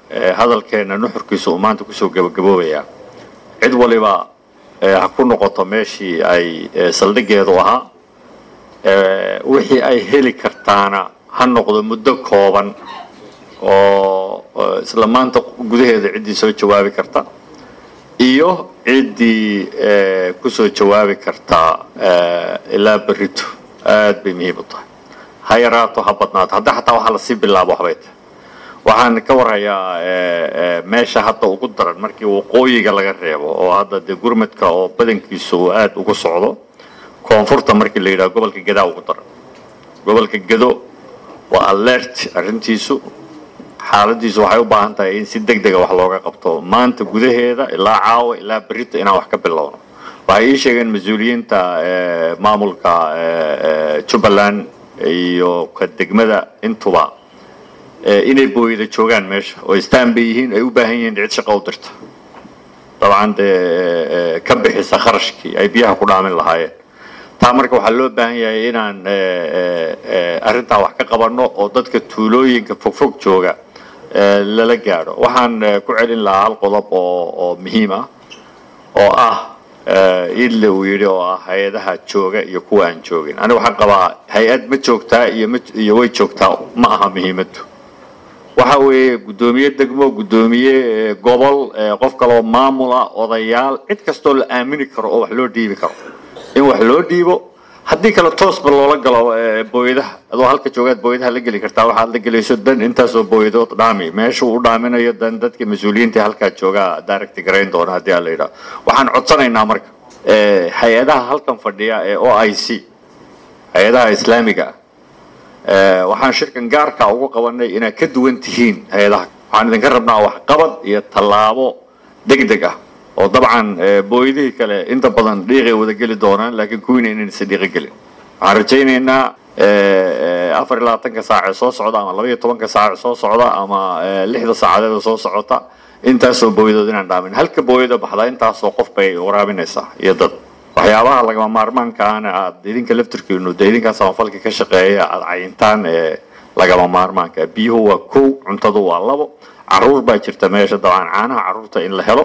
hadalkeena nuxurkiisa uu maanta kusoo gabagaboobayaa cid waliba ha ku noqoto meeshii ay saldhigeedu ahaa wixii ay heli kartaana ha noqdo muddo kooban oo isla maanta gudaheeda ciddii soo jawaabi karta iyo ciddii kusoo jawaabi kartaa ilaa berrito aad bay muhiim u tahay ha yaraato ha badnaato hadda xataa waxaa lasii bilaabo waxbay tahay waxaan ka warhayaa meesha hadda ugu daran markii waqooyiga laga reebo oo hadda dee gurmadka oo badankiisu uu aad ugu socdo koonfurta markii la yidhaho gobolka gadaa ugu daran gobolka gado waa alert arrintiisu xaaladiisu waxay u baahan tahay in si deg dega wax looga qabto maanta gudaheeda ilaa caawa ilaa berrito inaan wax ka bilowno waxay ii sheegeen mas-uuliyiinta maamulka jubbaland iyo ka degmada intuba inay booyada joogaan meesha oo istaan bay yihiin ay u baahan yihiin cid shaqo u dirta dabcan dee ka bixisa kharashkii ay biyaha ku dhaamin lahaayeen taa marka waxaa loo baahan yahay inaan arrintaa wax ka qabanno oo dadka tuulooyinka fogfog jooga lala gaadho waxaan ku celin lahaa hal qodob oo oo muhiim ah oo ah idle uu yidhi oo ah hay-adaha jooga iyo kuwa aan joogin aniga waxaan qabaa hay-ad ma joogtaa iyo ma iyo way joogtaa ma aha muhiimaddu waxa weeye guddoomiye degmo guddoomiye gobol qof kaloo maamula odayaal cid kastoo la aamini karo oo wax loo dhiibi karo in wax loo dhiibo haddii kale toosba loola galo booyadaha adoo halka joogaad booyadaha la geli kartaa waxaad la gelayso dan intaasoo booyadood dhaami meeshuu u dhaaminayo dan dadka mas-uuliyiinta halkaa joogaa daaragti garayn doona haddii aan la yidhaho waxaan codsanaynaa marka hay-adaha halkan fadhiya ee o i c hay-adaha islaamiga ah waxaan shirkan gaarka ugu qabanay inaad ka duwan tihiin hay-adaha waxaan idinka rabnaa waxqabad iyo tallaabo deg deg ah oo dabcan booydihii kale inta badan dhiiqay wada geli doonaan laakiin kuwiina inayna si dhiiqo gelin waxaan rajaynaynaa afar iyo labaatanka saace soo socda ama laba iyo tobanka saace soo socda ama lixda saacadeeda soo socota intaasoo booyadood inaan dhaamin halka booyada baxdaa intaasoo qof bay waraabinaysaa iyo dad waxyaabaha lagama maarmaankaana aad idinka laftirkiinu dee idinkaa samafalka ka shaqeeya aad cayintaan ee lagama maarmaanka biyuhu waa kow cuntadu waa labo caruur baa jirta meesha dabcan caanaha caruurta in la helo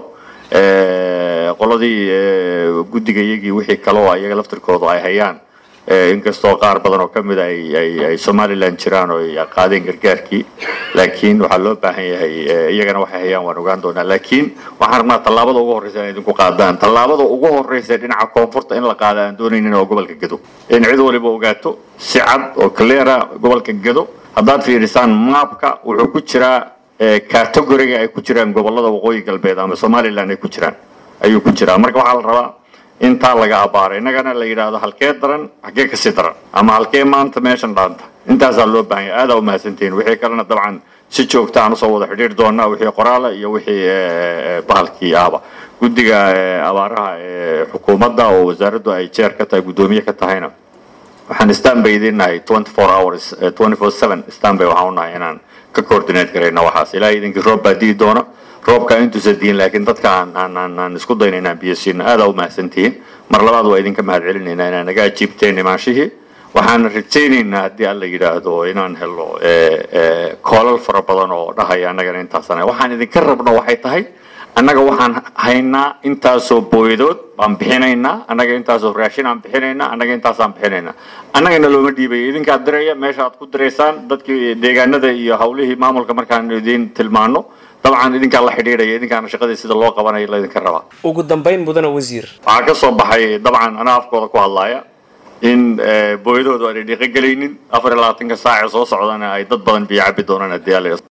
qoladii guddiga iyagii wixii kale oo iyaga laftirkoodu ay hayaan inkastoo qaar badan oo kamid a ay somaliland jiraan oo ay qaadeen gargaarkii laakiin waxaa loo baahan yahay iyagana waxay hayaan waan ogaan doonaa laakiin waxaan rabnaa tallaabada ugu horreysa in idinku qaadaan tallaabada ugu horreysa dhinaca koonfurta in la qaada aan doonaynin oo gobolka gado in cid waliba ogaato si cad oo cleara gobolka gado haddaad fiirisaan maapka wuxuu ku jiraa categoriga ay ku jiraan gobolada waqooyi galbeed ama somaliland ay ku jiraan ayuu ku jiraa marka waxaa la rabaa intaa laga abaaro innagana la yidhaahdo halkee daran halkee kasii daran ama halkee maanta meeshan dhaanta intaasaa loo baahan yahay aadaa umahadsantihiin wixii kalena dabcan si joogta aan usoo wada xidhiir doonaa wixii qoraala iyo wixii bahalkii ahba guddiga abaaraha ee xukuumadda oo wasaaraddu ay jeer ka tahay guddoomiye ka tahayna waxaan stanbay idin nahay twenty four hours twenty four seven stanbay waxaan u nahay inaan ka coordinate garayna waxaas ilaa idinkii roob baa dii doona roobka intuusa diin laakiin dadka aan aan aan aan isku dayna inaan biyo siino aadaa u mahadsantihiin mar labaad waa idinka mahad celinaynaa inaan naga ajiibteen imaanshihii waxaan rajaynaynaa haddii alla yidhaahdo inaan helo koolal fara badan oo dhahaya annagana intaasana waxaan idinka rabno waxay tahay annaga waxaan haynaa intaasoo booyadood baan bixinaynaa annaga intaasoo raashin aan bixinaynaa annaga intaasaan bixinaynaa annagana looma dhiibaya idinkaad diraya meesha aad ku diraysaan dadkii deegaanada iyo hawlihii maamulka markaan idin tilmaano dabcan idinkaa la xidhiidhaya idinkaana shaqadii sida loo qabanayo laydinka rabaa ugu dambayn mudana wasiir waxaa ka soo baxay dabcan anaa afkooda ku hadlaaya in booyadoodu aanay dhiiqo gelaynin afar iyo labaatanka saace soo socdana ay dad badan biyo cabi doonaan haddii alla